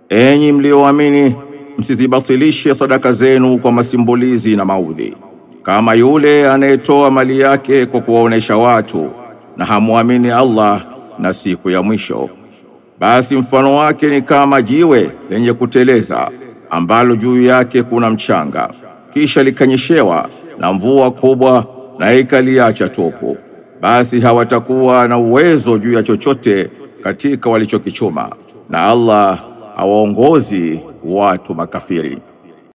enyi mlioamini, msizibatilishe sadaka zenu kwa masimbulizi na maudhi, kama yule anayetoa mali yake kwa kuwaonesha watu na hamwamini Allah na siku ya mwisho. Basi mfano wake ni kama jiwe lenye kuteleza ambalo juu yake kuna mchanga, kisha likanyeshewa na mvua kubwa na ikaliacha tupu, basi hawatakuwa na uwezo juu ya chochote katika walichokichuma, na Allah hawaongozi watu makafiri.